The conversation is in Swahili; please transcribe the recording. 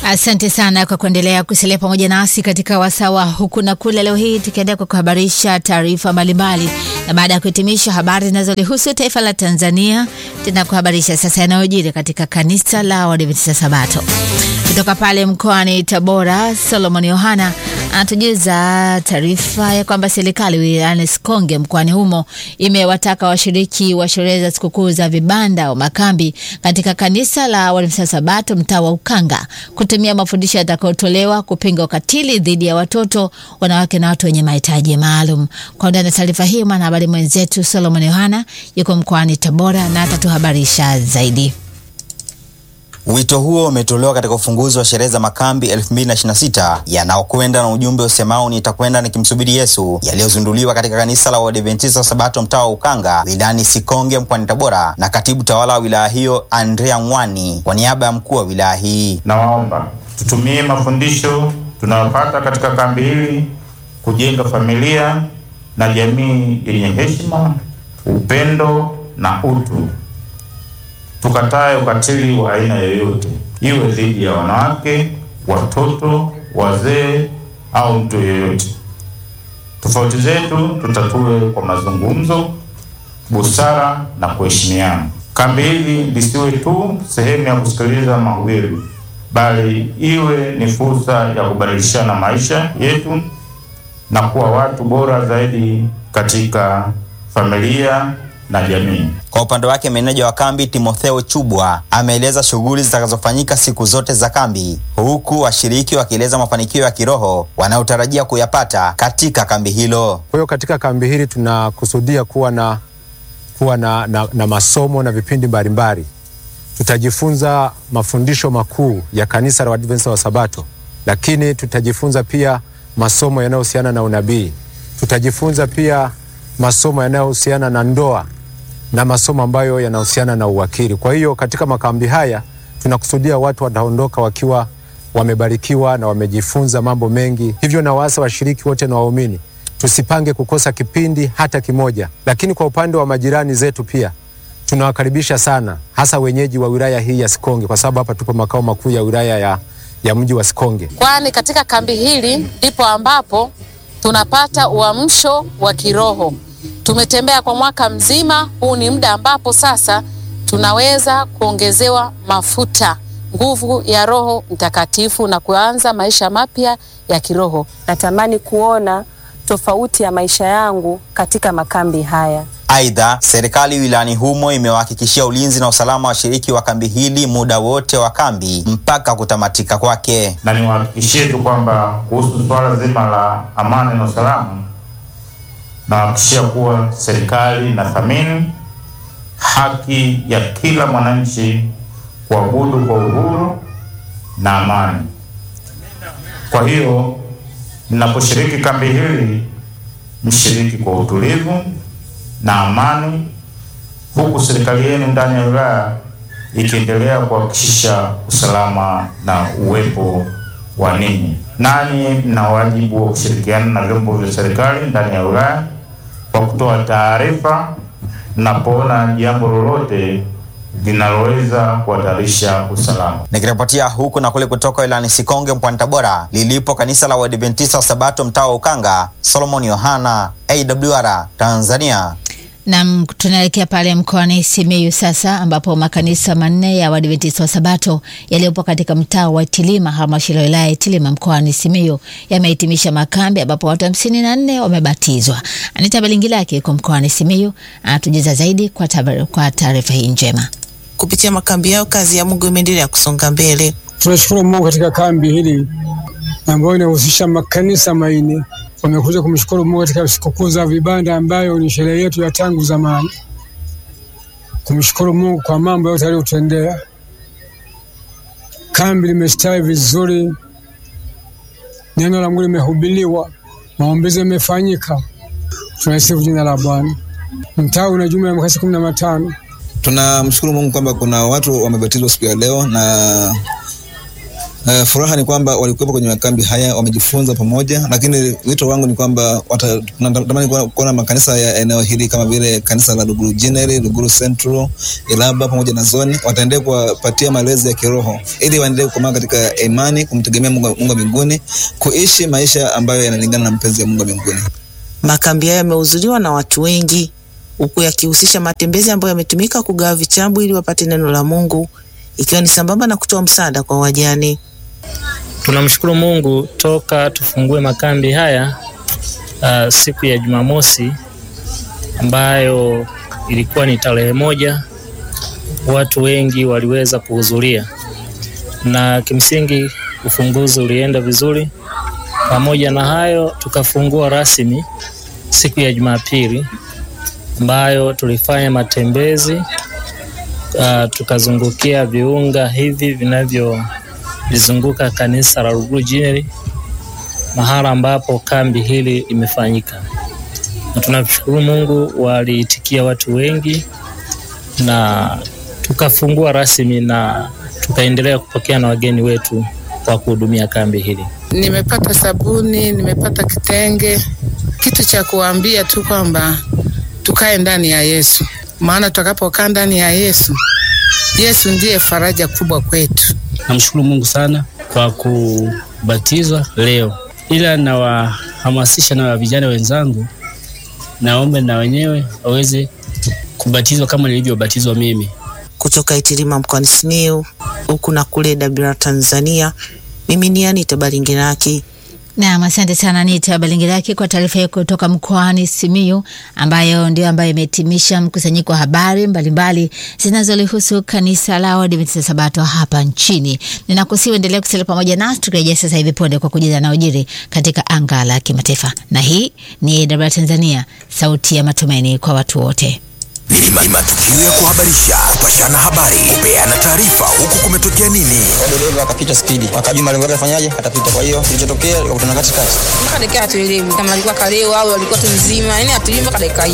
Asante sana kwa kuendelea kusalia pamoja nasi katika wasawa huku na kule. Leo hii tukiendelea kwa kuhabarisha taarifa mbalimbali, na baada ya kuhitimisha habari zinazolihusu taifa la Tanzania, tena kuhabarisha sasa yanayojiri katika kanisa la Waadventista Sabato kutoka pale mkoani Tabora. Solomon Yohana anatujuza taarifa ya kwamba serikali wilayani Sikonge mkoani humo imewataka washiriki wa sherehe za sikukuu za vibanda au makambi katika kanisa la Waadventista Sabato mtaa wa Ukanga kutumia mafundisho yatakayotolewa kupinga ukatili dhidi ya watoto, wanawake na watu wenye mahitaji maalum. Kwa undani na taarifa hii, mwanahabari mwenzetu Solomon Yohana yuko mkoani Tabora na atatuhabarisha zaidi. Wito huo umetolewa katika ufunguzi wa sherehe za makambi 2026 yanaokwenda na ujumbe usemao nitakwenda nikimsubiri Yesu, yaliyozinduliwa katika kanisa la Waadventista wa Sabato mtaa wa Ukanga wilayani Sikonge mkoani Tabora na katibu tawala wa wilaya hiyo Andrea Ngwani kwa niaba ya mkuu wa wilaya hii. Nawaomba tutumie mafundisho tunayopata katika kambi hili kujenga familia na jamii yenye heshima, upendo na utu. Tukatae ukatili wa aina yoyote, iwe dhidi ya wanawake, watoto, wazee au mtu yeyote. Tofauti zetu tutatue kwa mazungumzo, busara na kuheshimiana. Kambi hili lisiwe tu sehemu ya kusikiliza mahubiri, bali iwe ni fursa ya kubadilishana maisha yetu na kuwa watu bora zaidi katika familia na jamii. Kwa upande wake meneja wa kambi Timotheo Chubwa ameeleza shughuli zitakazofanyika siku zote za kambi, huku washiriki wakieleza mafanikio ya kiroho wanayotarajia kuyapata katika kambi hilo. Kwa hiyo katika kambi hili tunakusudia kuwa na, kuwa na, na, na masomo na vipindi mbalimbali. Tutajifunza mafundisho makuu ya kanisa la Waadventista wa Sabato, lakini tutajifunza pia masomo yanayohusiana na unabii. Tutajifunza pia masomo yanayohusiana na ndoa na masomo ambayo yanahusiana na uwakili. Kwa hiyo katika makambi haya tunakusudia watu wataondoka wakiwa wamebarikiwa na wamejifunza mambo mengi. Hivyo na waasa washiriki wote na waumini tusipange kukosa kipindi hata kimoja. Lakini kwa upande wa majirani zetu pia tunawakaribisha sana, hasa wenyeji wa wilaya hii ya Sikonge, kwa sababu hapa tupo makao makuu ya wilaya ya, ya mji wa Sikonge, kwani katika kambi hili ndipo ambapo tunapata uamsho wa kiroho. Tumetembea kwa mwaka mzima, huu ni muda ambapo sasa tunaweza kuongezewa mafuta, nguvu ya Roho Mtakatifu na kuanza maisha mapya ya kiroho. Natamani kuona tofauti ya maisha yangu katika makambi haya. Aidha, serikali wilayani humo imewahakikishia ulinzi na usalama wa washiriki wa kambi hili muda wote wa kambi mpaka kutamatika kwake. Na niwahakikishie tu kwamba kuhusu swala zima la amani na usalama, nawahakikishia kuwa serikali inathamini haki ya kila mwananchi kuabudu kwa uhuru na amani. Kwa hiyo mnaposhiriki kambi hili, mshiriki kwa utulivu na amani, huku serikali yenu ndani ya wilaya ikiendelea kuhakikisha usalama na uwepo wa ninyi. Nanyi mna wajibu wa kushirikiana na vyombo vya serikali ndani ya wilaya kwa kutoa taarifa mnapoona jambo lolote linaloweza kuhatarisha usalama. Nikiripotia huku na kule kutoka wilayani Sikonge mkoani Tabora lilipo kanisa la Waadventista wa Sabato mtaa wa Ukanga, Solomon Yohana, AWR Tanzania. Nam, tunaelekea pale mkoani Simiyu sasa, ambapo makanisa manne ya Waadventista wa Sabato yaliyopo katika mtaa wa Itilima, halmashauri ya wilaya ya Itilima mkoani Simiyu yamehitimisha makambi, ambapo watu hamsini na nne wamebatizwa. Anita Balingilaki yuko mkoani Simiyu anatujuza zaidi kwa taarifa hii njema. Kupitia makambi yao, kazi ya Mungu imeendelea kusonga mbele. Tunashukuru Mungu katika kambi hili ambayo inahusisha makanisa manne wamekuja kumshukuru Mungu katika sikukuu za vibanda ambayo ni sherehe yetu ya tangu zamani, kumshukuru Mungu kwa mambo yote aliyotendea. Kambi limestawi vizuri, neno la Mungu limehubiriwa, maombezi yamefanyika. Tunasifu jina la Bwana. Mtaa una jumla ya makasi kumi na matano. Tunamshukuru Mungu kwamba kuna watu wamebatizwa siku ya leo na Uh, furaha ni kwamba walikuwepo kwenye makambi haya wamejifunza pamoja, lakini wito wangu ni kwamba wata- natamani kuona- kuona makanisa ya eneo hili kama vile kanisa la Luguru General, Luguru Central, Ilaba pamoja na Zoni wataendelea kuwapatia malezi ya kiroho ili waendelee kukomaa katika imani, kumtegemea Mungu Mungu wa mbinguni, kuishi maisha ambayo yanalingana na mpenzi ya Mungu wa mbinguni. Makambi hayo yamehudhuriwa na watu wengi, huku yakihusisha matembezi ambayo yametumika kugawa vitabu ili wapate neno la Mungu, ikiwa ni sambamba na kutoa msaada kwa wajane. Tunamshukuru Mungu toka tufungue makambi haya uh, siku ya Jumamosi ambayo ilikuwa ni tarehe moja, watu wengi waliweza kuhudhuria na kimsingi ufunguzi ulienda vizuri. Pamoja na hayo, tukafungua rasmi siku ya Jumapili ambayo tulifanya matembezi uh, tukazungukia viunga hivi vinavyo lizunguka kanisa la Luguru General mahala ambapo kambi hili limefanyika, na tunamshukuru Mungu, waliitikia watu wengi na tukafungua rasmi na tukaendelea kupokea na wageni wetu wa kuhudumia kambi hili. Nimepata sabuni, nimepata kitenge. Kitu cha kuambia tu kwamba tukae ndani ya Yesu, maana tutakapokaa ndani ya Yesu, Yesu ndiye faraja kubwa kwetu. Namshukuru Mungu sana kwa kubatizwa leo, ila nawahamasisha na vijana wenzangu, naombe na wenyewe waweze kubatizwa kama nilivyobatizwa mimi. Kutoka Itilima mkoani Simiyu, huku na kule Dabira Tanzania, mimi ni Anita Balingiraki. Naam, asante sana Anita Balingiraki kwa taarifa hiyo kutoka mkoani Simiyu, ambayo ndio ambayo imehitimisha mkusanyiko wa habari mbalimbali zinazolihusu kanisa la Waadventista Sabato hapa nchini. Ninakusihi uendelee kusalia pamoja nasi tukirejea sasa hivi punde kwa kujuza na ujiri katika anga la kimataifa, na hii ni AWR Tanzania, sauti ya matumaini kwa watu wote. Ni ma- ni matukio ya kuhabarisha, kupashana habari, kupeana taarifa, huku kumetokea nini. dereva akapita spidi, akajua malengo yake afanyaje, atapita. Kwa hiyo kilichotokea, akakutana katikati. mpaka dakika hatuelewi kama alikuwa kalewa au alikuwa tu mzima, yani hatujui mpaka dakika hii.